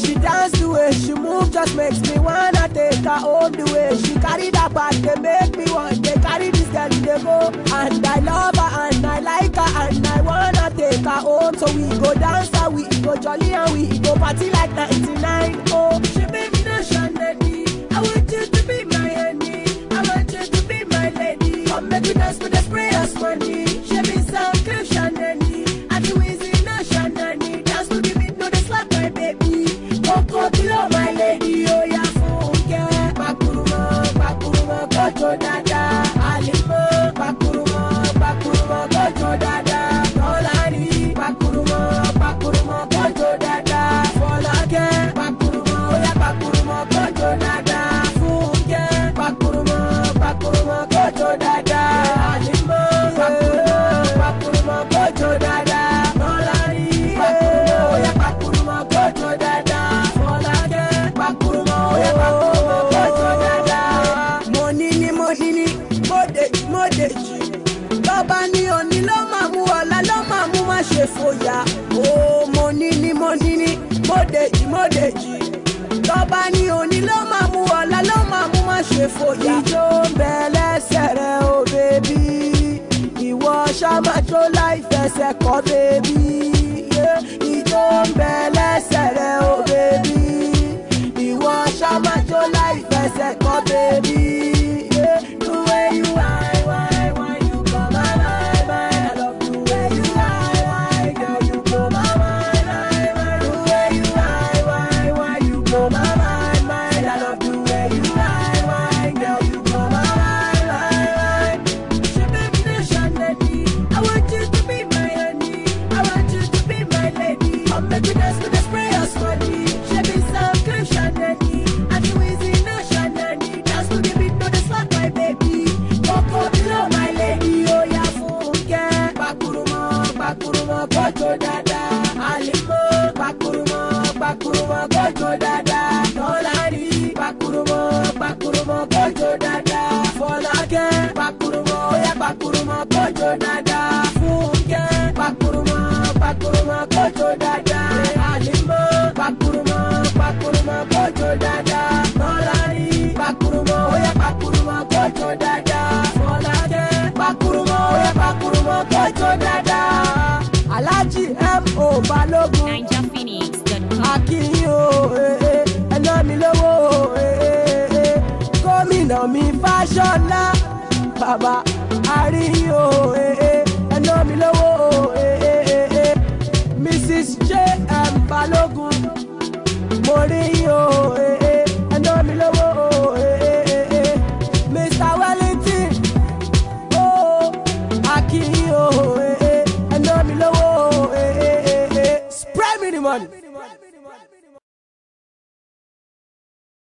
she dance the way she move just makes me wanna take her home the way she carry that bag dey make me want dey carry this girl dey go and i love her and i like her and i wanna take her home so we go dance and we go jolly and we go party like 99 oh she make me no shine lady i want you to be my honey i want you to be my lady come make we dance with the sprayers money she be some clip shanani and the wheezy no shanani dance to the beat no dey slap my baby koko kilo my lady oya funke pakuruma pakuruma kojo dada alimo pakuruma pakuruma kojo dada tolani pakuruma pakuruma kojo dada folake pakuruma oya pakuruma kojo dada funke pakuruma pakuruma kojo dada alimo pakuruma pakuruma kojo dada tolani pakuruma oya pakuruma kojo dada folake pakuruma oya pakuruma kojo dada. mo ní ní mo ní ní mo dèjì mo dèjì lọ́ba ní òní ló máa mú ọ̀la ló máa mú má ṣe fòyà ó mo ní ní mo ní ní mo dèjì mo dèjì lọ́ba ní òní ló máa mú ọ̀la ló máa mú má ṣe fòyà. ìjó ń bẹ lẹ́sẹ̀ rẹ o bèbí ìwọ ṣàmàjò láì fẹsẹ̀ kọ́ bèbí ìjó ń bẹ lẹ́sẹ̀ rẹ o bèbí ìwọ ṣàmàjò láì fẹsẹ̀ kọ́ bèbí. The way you whine, whine, whine, you blow my mind, mind. I love the way you whine, whine, girl, you blow my mind, mind, mind. The way you whine, whine, whine, you blow my mind, mind. I love the way you whine, whine, girl, you blow my mind, mind, mind. She make me no shine lady. I want you to be my honey. I want you to be my lady. Come make me dance with the sprayers money. She be some clip shanani. And the wheezy no shanani. Dance to the beat, no dey slap my baby. Coco below my lady. Oh yeah, funke. Pakuruma, pakuruma, kojo dada. Alimo, pakuruma, pakuruma, kojo dada. Tolani, pakuruma, pakuruma, kojo dada. Folake, pakuruma, oh yeah, pakuruma, kojo dada. Funke, pakuruma, pakuruma, kojo dada. Alimo, pakuruma, pakuruma, kojo dada. Tolani, pakuruma, oh yeah, pakuruma, kojo dada. Folake, pakuruma, oh yeah, pakuruma, kojo dada. Alhaji M.O. Balogun NinjaPhoenix.com. akínyìn o eh, eh, ẹná mi lówó o eh, eh, eh. gómìnà mi fáṣọlá bàbá àríyìn o eh, eh, ẹná mi lówó o eh, eh, eh, eh. mrs j m balógun mo rí yín o